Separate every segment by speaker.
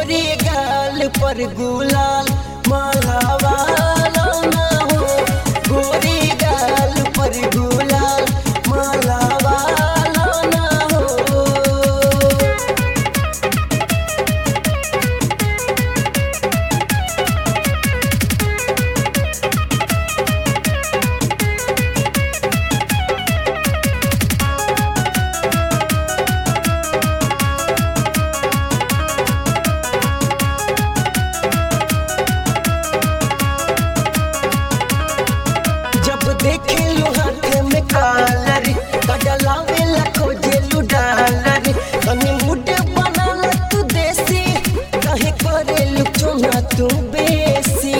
Speaker 1: गोरे गाल पर गुलाल माला वाला ना हो गोरे गाल पर गुलाल माला वाला ना हो जब देखे लो हाथ में कालर कडलावे लखो जेलू डालर तनी मुड बनाल तू देसी कहे करे लू चुना तू बेसी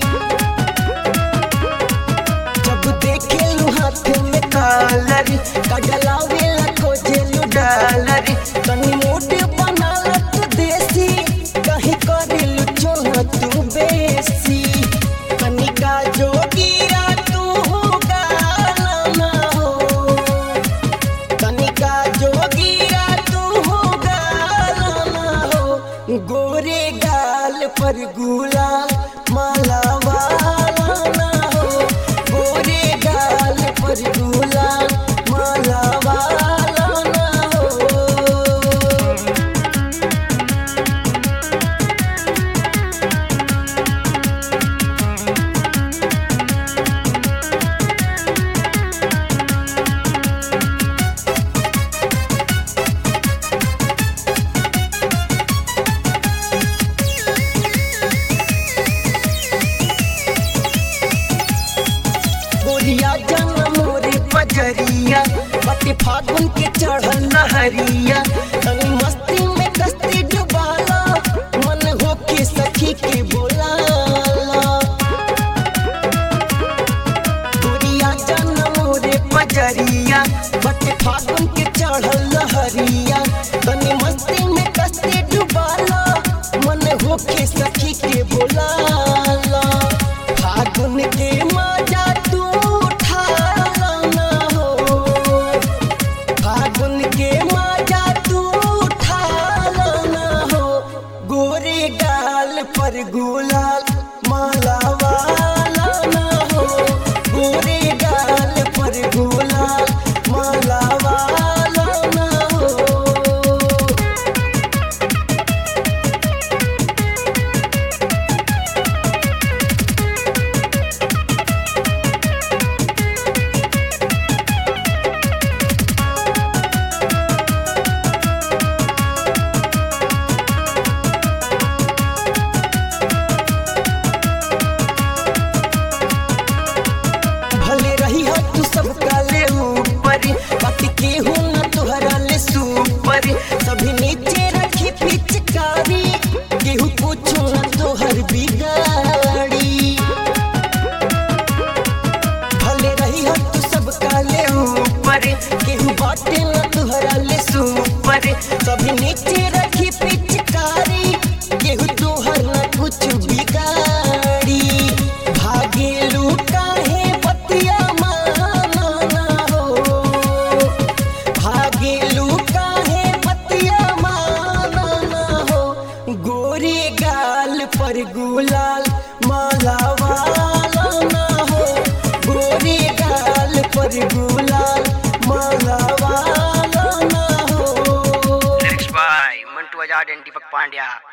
Speaker 1: जब देखे लो हाथ में कालर कडलावे लखो जेलू डालर तनी मुड बनाल तू देसी कहे करे लू चुना तू बेसी कनिका जोगिरा तू हो गाना ना हो कनिका जोगिरा तू हो गाना ना हो गोरे गाल पर गुलाल माला वाला ना हो गोरे गाल पर गुलाल माला वाला ना हो गोरिया जन मोरे पजरिया बटे फागुन के चढ़ल नहरिया तनी मस्ती में कस्ती डुबाला मन हो के सखी के बोलाला गोरिया जन मोरे पजरिया बटे फागुन के चढ़ल नहरिया तनी मस्ती में कस्ती डुबाला मन हो के सखी के बोलाला फागुन के मजा तू उठाला ना हो फागुन के मजा तू उठाला ना हो गोरे गाल पर गुलाल माला वाला ना हो गोरे गाल पर गुलाल माला वाला ना हो भले रही हो तू सबका ले ऊपर बाकी केहू न तुहरा ले सुपर सभी नीचे रखी पिचकारी केहू पूछो न तोहर बिगाड़ी भले रही हो तू सबका ले ऊपर केहू बाटे न तुहरा ले सुपर सभी नीचे रखी पिचकारी केहू तोहर न कुछ बिगाड़ी भागेलू काहे बतिया माना ना हो भागेलू काहे बतिया माना ना हो गोरे गाल पर गुलाल माला वाला ना हो गोरे गाल पर गुलाल माला वाला ना हो
Speaker 2: Lyrics by Mantu Ajad and Deepak Pandya.